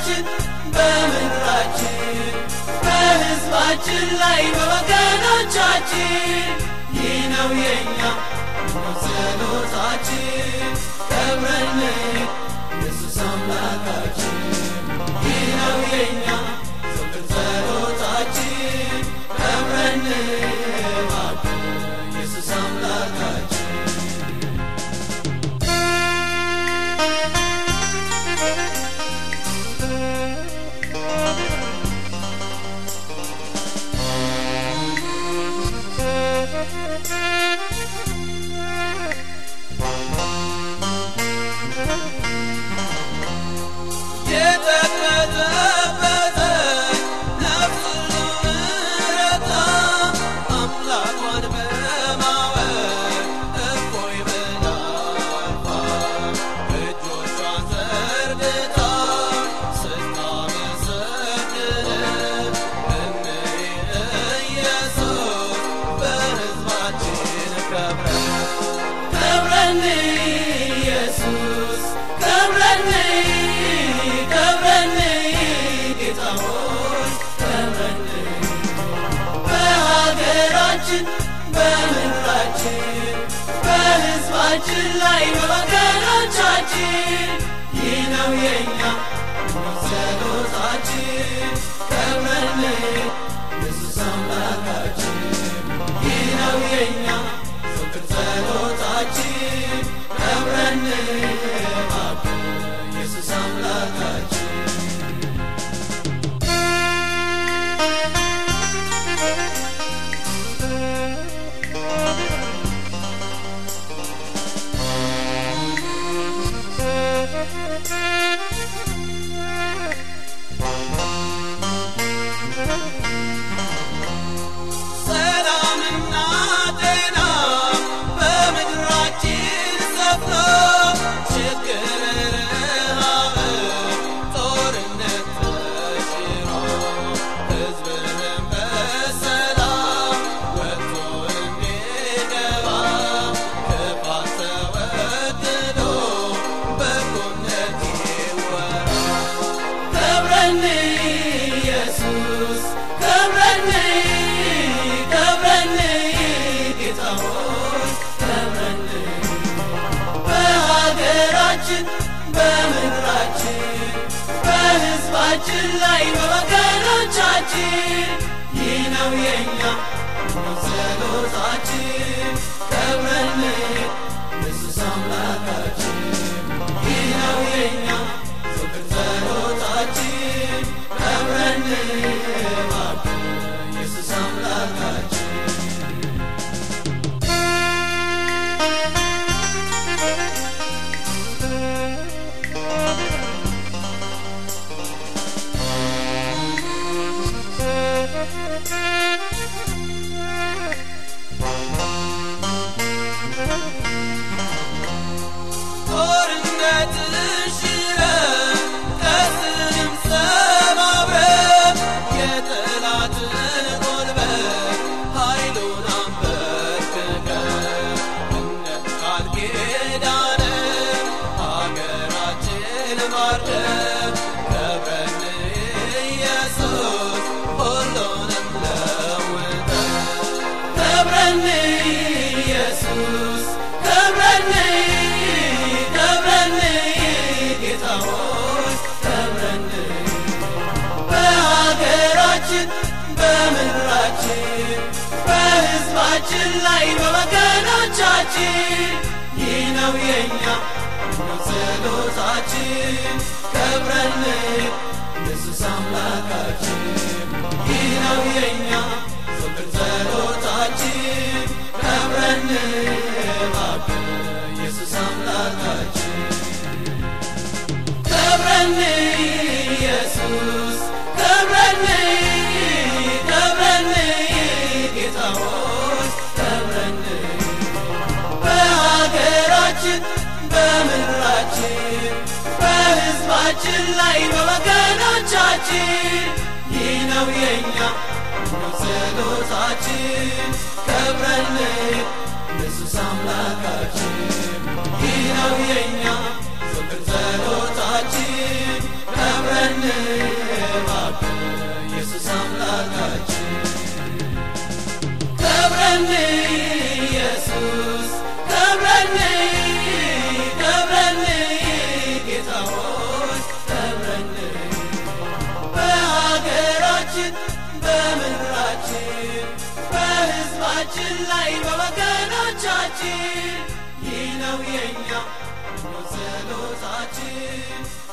በሀገራችን በምድራችን በሕዝባችን ላይ በወገኖቻችን ይህ ነው የእኛ ነው ጸሎታችን ከብረን ኢየሱስ አምላካችን ይህ ነው የእኛ ዘወትር ጸሎታችን ከብረን እባክህ ኢየሱስ አምላካችን የተቀጠበተ ነፍስ ምረታ አምላኳን በማወቅ እፎይ ብላ አርፋ እጆቿን ዘርግታ ስታመሰግን እንይ ኢየሱስ በሕዝባችን ከብረን ከብረን ኢየሱስ ከብረን ከብረን ጌታ ሆይ ከብረን በሀገራችን በምድራችን በሕዝባችን ላይ በወገኖቻችን ይህ ነው የእኛ ነው ጸሎታችን ከብረን ኢየሱስ አምላካችን ይህ ነው የእኛ ዘወትር ጸሎታችን ከብረን እባክህ ኢየሱስ አምላካችን ሰላምና ጤና በምድራችን ሰፍኖ ችግር ረሃብ ጦርነት ተሽሮ ሕዝብህም በሰላም ወጥቶ እንዲገባ ክፋት ተወግዶ በጎነት ይወራ ከብረን ኢየሱስ ከብረን ከብረን ጌታ ሆይ ከብረን በሀገራችን በምድራችን በሕዝባችን ላይ በወገኖቻችን ይህ ነው የእኛ ነው ጸሎታችን ከብረን ኢየሱስ አምላካችን ይህ ነው የእኛ ዘወትር ጸሎታችን ከብረን እባክህ ኢየሱስ አምላካችን ጦርነትን ሽረን ቀስንም ሰባብረን የጠላትን ጉልበት ኃይሉን አንበርክከን እንደ ቃል ኪዳን ሀገራችን ማርደን ከብረን ኢየሱስ ሁሉንም ለውጠን ከብረን ኢየሱስ ከብረን ከብረን ጌታ ሆይ ከብረን በሀገራችን በምድራችን በሕዝባችን ላይ በወገኖቻችን ይህ ነው የእኛ ነው ጸሎታችን ከብረን ኢየሱስ አምላካችን ይህ ነው የእኛ ዘወትር ጸሎታችን ከብረን እባክህ ኢየሱስ አምላካችን ከብረን ኢየሱስ ከብረን ከብረን ጌታ ሆይ ከብረን በሀገራችን በምድራችን በሕዝባችን ላይ በወገኖቻችን ይህ ነው የእኛ ነው ጸሎታችን ከብረን ኢየሱስ አምላካችን ይህ ነው የእኛ ዘወትር ጸሎታችን ከብረን በሕዝባችን ላይ በወገኖቻችን ይህ ነው የኛ ጸሎታችን